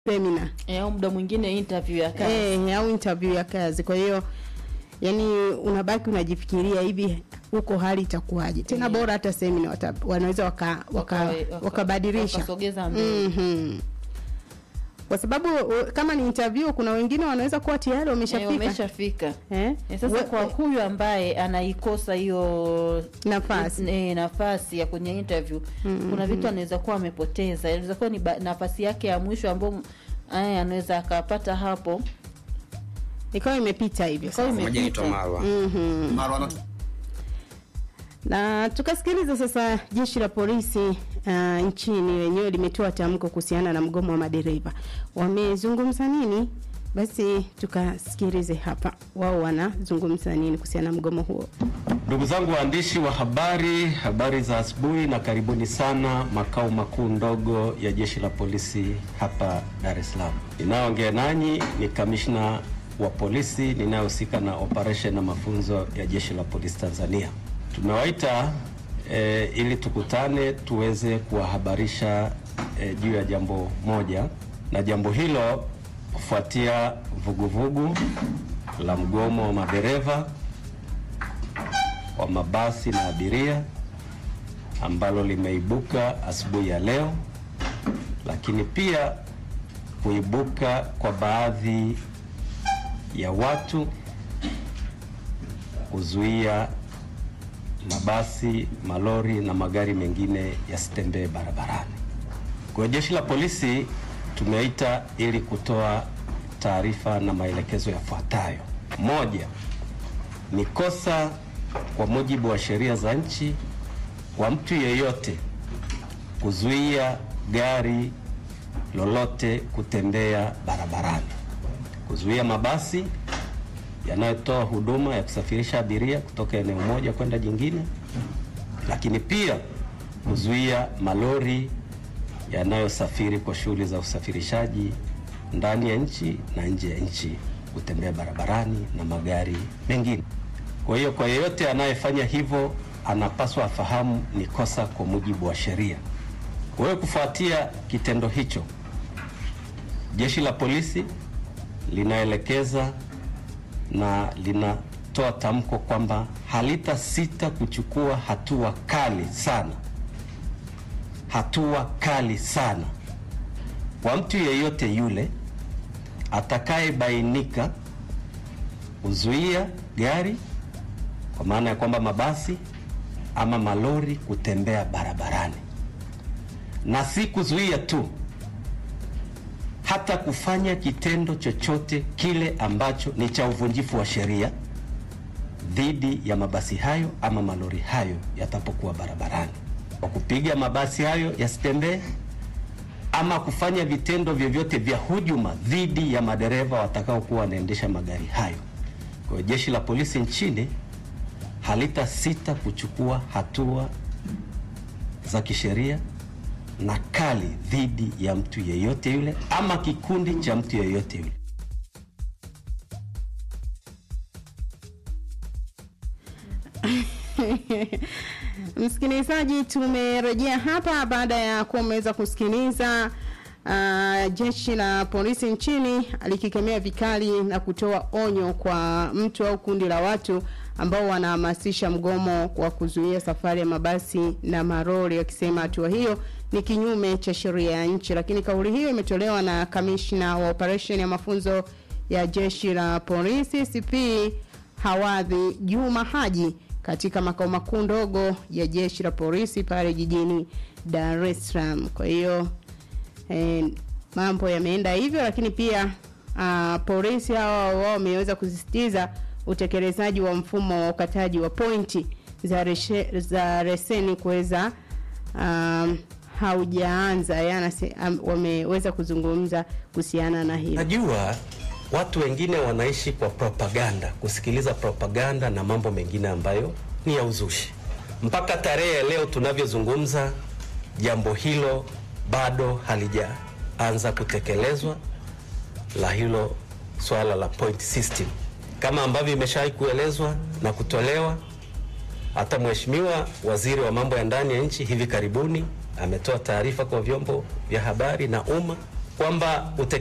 semina Eh, au muda mwingine interview ya kazi. eh, au interview ya kazi. Kwa hiyo yani unabaki unajifikiria hivi huko hali itakuwaje tena. Yeah. Bora hata semina wata, wanaweza waka, waka, Wakawe- waka- wakabadilisha wakasogeza mbele. Mhm. kwa sababu u- kama ni interview, kuna wengine wanaweza kuwa tayari Eh, wameshafika wameshafika. eh? Eh, sasa We- kwa huyu ambaye anaikosa hiyo nafasi eh, nafasi ya kwenye interview kuna vitu anaweza kuwa amepoteza, inaweza kuwa ni ba- nafasi yake ya mwisho ambayo eh, anaweza akapata hapo ikawa imepita hivyo Ikawa sasa. ime- Moja naitwa Marwa. Mhm. Marwa ana- na tukasikiliza sasa jeshi la polisi uh, nchini lenyewe limetoa tamko kuhusiana na mgomo wa madereva wamezungumza nini basi tukasikilize hapa wao wanazungumza nini kuhusiana na mgomo huo Ndugu zangu waandishi wa habari, habari za asubuhi na karibuni sana makao makuu ndogo ya jeshi la polisi hapa Dar es Salaam. Ninayoongea nanyi ni kamishna wa polisi ninayehusika na operation na mafunzo ya jeshi la polisi Tanzania. Tumewaita e, ili tukutane tuweze kuwahabarisha e, juu ya jambo moja, na jambo hilo kufuatia vuguvugu la mgomo wa madereva wa mabasi na abiria ambalo limeibuka asubuhi ya leo, lakini pia kuibuka kwa baadhi ya watu kuzuia mabasi, malori na magari mengine yasitembee barabarani. Kwa hiyo jeshi la polisi tumeita ili kutoa taarifa na maelekezo yafuatayo. Moja, ni kosa kwa mujibu wa sheria za nchi kwa mtu yeyote kuzuia gari lolote kutembea barabarani, kuzuia mabasi yanayotoa huduma ya kusafirisha abiria kutoka eneo moja kwenda jingine, lakini pia kuzuia malori yanayosafiri kwa shughuli za usafirishaji ndani ya nchi na nje ya nchi kutembea barabarani na magari mengine. Kwa hiyo kwa yeyote anayefanya hivyo anapaswa afahamu ni kosa kwa mujibu wa sheria. Kwa hiyo kufuatia kitendo hicho, jeshi la polisi linaelekeza na linatoa tamko kwamba halitasita kuchukua hatua kali sana, hatua kali sana kwa mtu yeyote yule atakayebainika kuzuia gari kwa maana ya kwamba mabasi ama malori kutembea barabarani, na si kuzuia tu, hata kufanya kitendo chochote kile ambacho ni cha uvunjifu wa sheria dhidi ya mabasi hayo ama malori hayo yatapokuwa barabarani, kwa kupiga mabasi hayo yasitembee ama kufanya vitendo vyovyote vya hujuma dhidi ya madereva watakaokuwa wanaendesha magari hayo. Kwa hiyo jeshi la polisi nchini halitasita kuchukua hatua za kisheria na kali dhidi ya mtu yeyote yule ama kikundi cha mtu yeyote yule. Msikilizaji, tumerejea hapa baada ya kuwa umeweza kusikiliza uh, jeshi la polisi nchini likikemea vikali na kutoa onyo kwa mtu au kundi la watu ambao wanahamasisha mgomo wa kuzuia safari ya mabasi na maroli, wakisema hatua hiyo ni kinyume cha sheria ya nchi. Lakini kauli hiyo imetolewa na kamishna wa operation ya mafunzo ya jeshi la polisi CP Hawadhi Juma Haji katika makao makuu ndogo ya jeshi la polisi pale jijini Dar es Salaam. Kwa hiyo eh, mambo yameenda hivyo, lakini pia uh, polisi hawa wao wameweza kusisitiza utekelezaji wa mfumo wa ukataji wa pointi za, reshe, za reseni kuweza um, haujaanza yana um, wameweza kuzungumza kuhusiana na hilo. Najua watu wengine wanaishi kwa propaganda, kusikiliza propaganda na mambo mengine ambayo ni ya uzushi. Mpaka tarehe ya leo tunavyozungumza, jambo hilo bado halijaanza kutekelezwa, la hilo swala la point system kama ambavyo imeshawahi kuelezwa na kutolewa. Hata Mheshimiwa Waziri wa Mambo ya Ndani ya Nchi hivi karibuni ametoa taarifa kwa vyombo vya habari na umma kwamba